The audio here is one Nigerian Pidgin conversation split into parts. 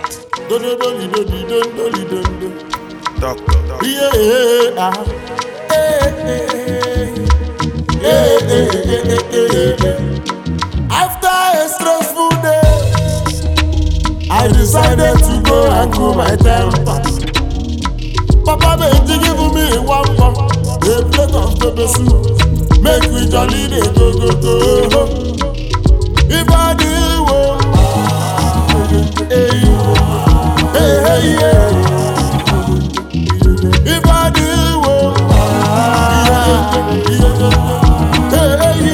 Do do do li do di do do li do do. Doctor, doctor. Yeah, ah. Eh, eh, eh. Yeah, eh, eh, eh, eh, eh. After a stressful day, I decided to go and cool my temper. Papa Benji give me one pump, a plate of pepper soup. Make we jolly dey go go go. If I do well, hey, hey, hey, yeah. If I do well, hey, hey,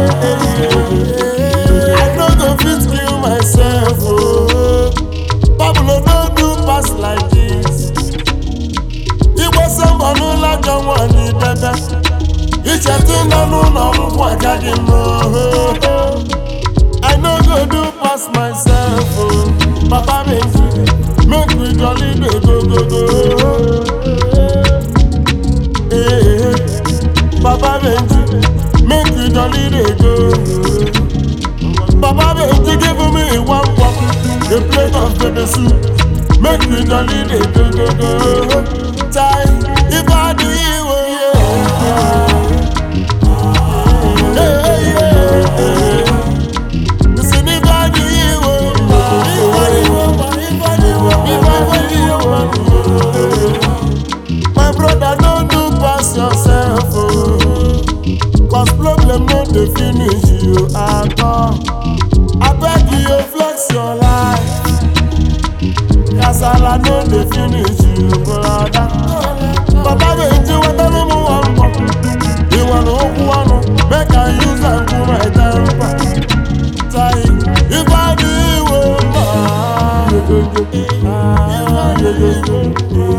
yeah. I no go fit kill myself, oh. Pablo no do pass like this. Igwe sọmbọ n'ụlọ ajọ nwanyị debe. Ichetu nọ n'ụlọ ọgwụgwụ agaghị m ohoho. I no go do pass myself, oh. Papa Benji, make we jolly dey go go go. Eh, Papa Benji, make we jolly dey go. Papa Benji give me one cup, a plate of pepper soup. Make we jolly dey go go go. Chai, if I do you, oh, yeah. Hey, hey, yeah, hey. Listen, if I do you, oh, if I do you, oh, if I do you, oh, if I do you, oh. My brother, don't do pass yourself, oh. Cause problem no dey finish you at all. I beg you, flex your life. Kasala no dey finish you, brother. Baba Benji, whatever me wan bọ. Ìwọ ló kú ọ̀nù, make I use am cool my temper. Tai, ìbàdí ìwò mọ̀.